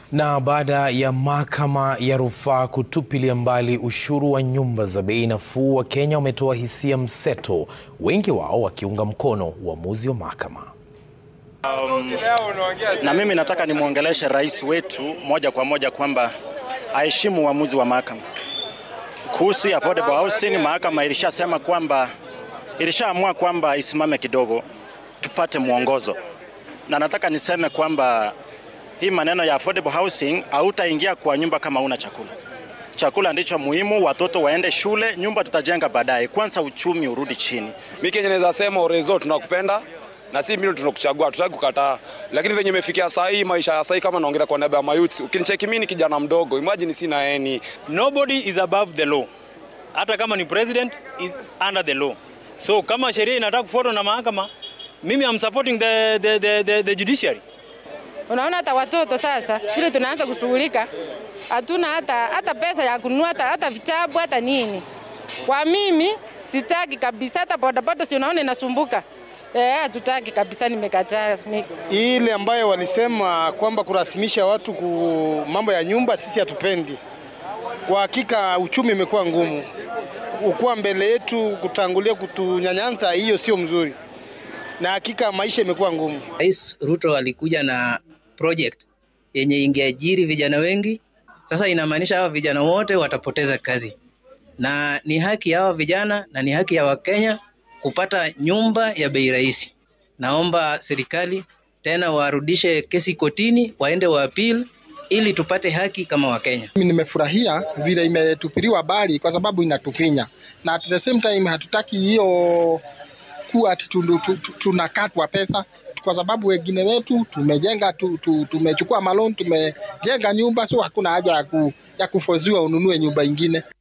Na baada ya mahakama ya rufaa kutupilia mbali ushuru wa nyumba za bei nafuu, Wakenya wametoa hisia mseto, wengi wao wakiunga mkono uamuzi wa mahakama. Um, na mimi nataka nimwongeleshe rais wetu moja kwa moja kwamba aheshimu uamuzi wa mahakama kuhusu affordable housing. Mahakama ilishasema kwamba ilishaamua kwamba isimame kidogo tupate mwongozo, na nataka niseme kwamba hii maneno ya affordable housing hautaingia kwa nyumba kama una chakula. Chakula ndicho muhimu, watoto waende shule, nyumba tutajenga baadaye. Kwanza uchumi urudi chini. Mimi Kenya naweza sema Orezo tunakupenda na si mimi tunakuchagua, tutaki kukataa, lakini venye imefikia saa hii, maisha ya saa hii, kama naongelea kwa niaba ya mayouth, ukinicheki mimi ni kijana mdogo, imagine sina eni. Nobody is above the law, hata kama ni president is under the law. So kama sheria inataka kufuatwa na mahakama, mimi am supporting the, the, the, the, the judiciary. Unaona, hata watoto sasa vile tunaanza kushughulika, hatuna hata, hata pesa ya kununua hata, hata vitabu hata nini. Kwa mimi sitaki kabisa, hata bodaboda si unaona inasumbuka. Eh, hatutaki kabisa, nimekataa. Ile ambayo walisema kwamba kurasimisha watu ku mambo ya nyumba, sisi hatupendi. Kwa hakika uchumi umekuwa ngumu, ukuwa mbele yetu kutangulia kutunyanyasa, hiyo sio mzuri, na hakika maisha imekuwa ngumu. Rais Ruto alikuja na project yenye ingeajiri vijana wengi. Sasa inamaanisha hawa vijana wote watapoteza kazi, na ni haki ya hawa vijana na ni haki ya Wakenya kupata nyumba ya bei rahisi. Naomba serikali tena warudishe kesi kotini, waende wa appeal ili tupate haki kama Wakenya. Mimi nimefurahia vile imetupiliwa bali kwa sababu inatufinya, na at the same time hatutaki hiyo kuwa tunakatwa pesa kwa sababu wengine wetu tumejenga tu, tu, tumechukua malon tumejenga nyumba, so hakuna haja ya, ku, ya kufoziwa ununue nyumba ingine.